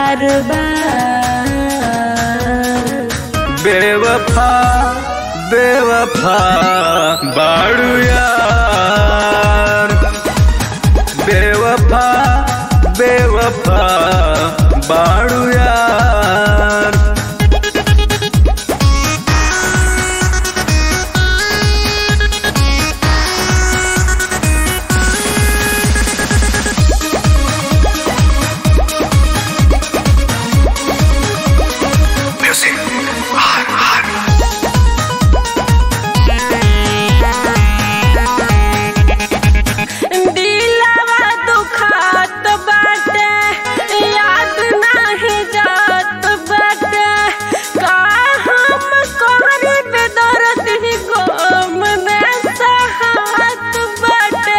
बार बार बेवफा बेवफा बाड़ू यार बेवफा बेवफा बाड़ू यार दिलवा दुखात बाटे याद नाही जात बाटे का हम कोहरे पे दर्द ही गम में सहात बाटे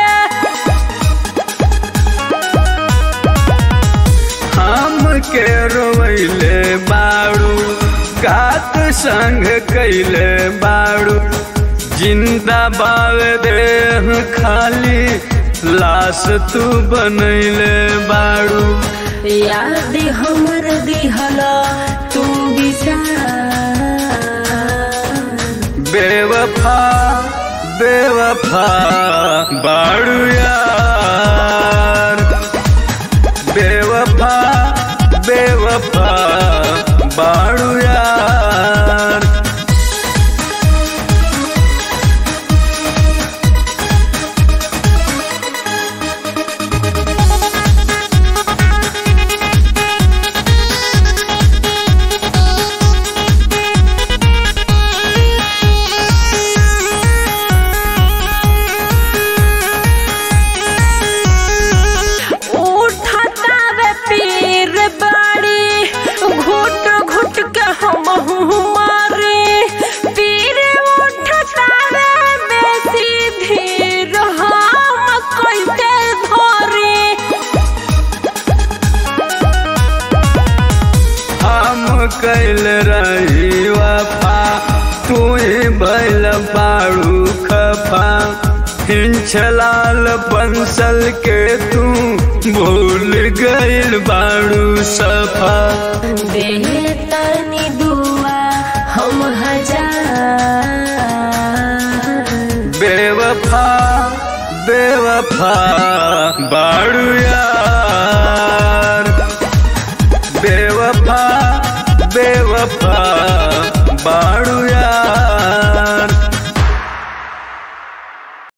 हम के रोवैले बाड़ू कात संग कैले बाड़ू जिंदा बाव देह खाली लाश तू बनैले बाड़ू याद हमर दिहल तू बिचार बेवफा बेवफा बाड़ू यार बेवफा बेवफा बाड़ू यार उठता वे पीर बाड़ी घुट घुट के हम मारे पीर उठता वे बेसी धीर हम कैसे धरे हम कैल रही वफा तू बैल बाड़ू खफा हिंचलाल पंसल के तू भूल गइल बाड़ू सफा दे तनी दुआ हम हजार बेवफा बेवफा बाड़ू यार बेवफा बेवफा